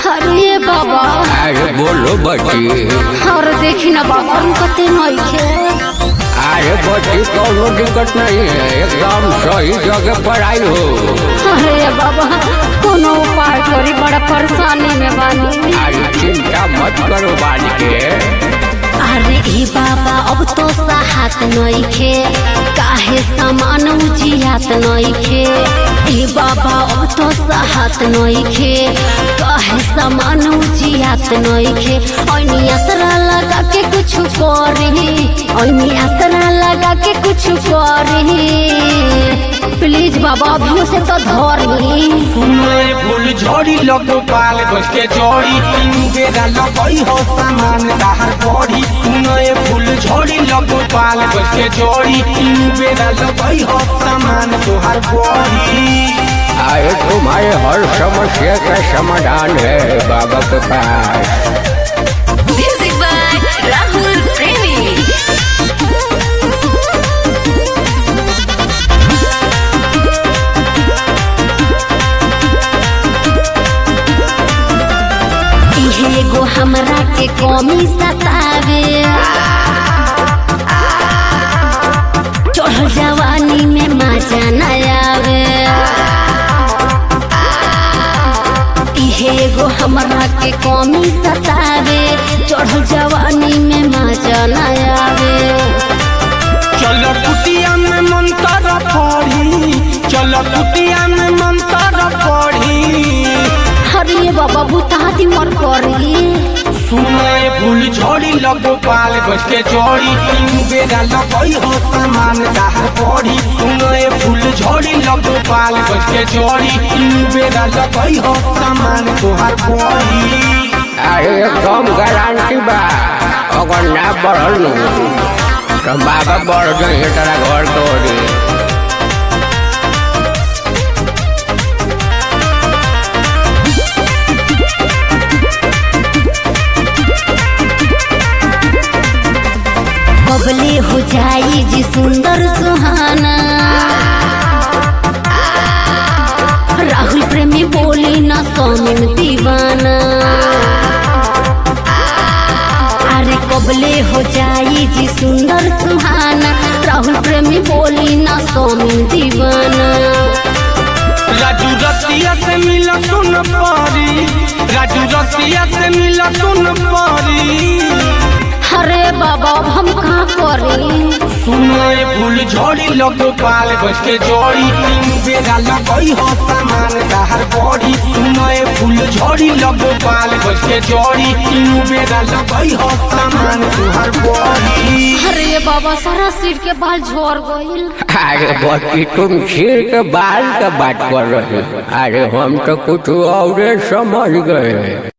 अरे बाबा अरे बोलो बच्ची और देखी ना बाबा रुकते नइखे अरे बच्ची कोनो दिक्कत नहीं है एकदम सही जगह पर आई हो अरे बाबा कोनो उपाय करी बड़ा परेशानी में बानी अरे चिंता मत करो बाल के अरे ए बाबा अब तो साहत नइखे काहे सामान उजियात नइखे ए बाबा अब तो साहत नइखे काहे सामान उजियात नइखे ऐनी असरा लगा के कुछ करी ऐनी असरा लगा के कुछ करी प्लीज बाबा अभियो से तो धरी सुनए फूल झड़ी लगो पाल गछ के जड़ी तीन बेरा लगई हो सामान दाहर पड़ी सुनए फूल झड़ी लगो पाल गछ के जड़ी तीन बेरा लगई हो सामान तोहर पड़ी अरे तुम्हारे हर समस्या का समाधान है बाबा के पास Music by Rahul Premi. इहे एगो हमरा के कमी सतावे चढ़ जवानी में मजा न आवे इहे एगो हमरा के कमी सतावे चढ़ जवानी में मजा न आवे चल कुटिया में मंत्र पढ़ी चल कुटिया में मंत्र पढ़ी हरिये बाबा बुताती मर करी सुनए फूल झड़ी लगो पाल गछ के जड़ी तीन बेरा लगई हो सामान दाहर पड़ी सुनए फूल झड़ी लगो पाल गछ के जड़ी तीन बेरा लगई हो सामान तोहर पड़ी अरे एकदम गारंटी बा अगर ना बढ़ल नु तो बाबा बढ़ जाए तेरा घर तोड़ी बबले हो जाई जी सुंदर सुहाना राहुल प्रेमी बोली ना स्वामी दीवाना अरे कबले हो जाई जी सुंदर सुहाना राहुल प्रेमी बोली ना स्वामी दीवाना राजू रसिया से मिला सुन पारी राजू रसिया से मिला सुन पारी अरे बाबा अब हम कहाँ करी सुनए फूल झड़ी लगो पाल गछ के जड़ी तीन बेरा लगई हो सामान दाहर पड़ी सुनए फूल झड़ी लगो पाल गछ के जड़ी तीन बेरा लगई हो सामान तुहर पड़ी अरे बाबा सारा सिर के बाल झड़ गईल अरे बच्ची तुम सिर के बाल का बात कर रहे हो अरे हम तो कुछ और समझ गए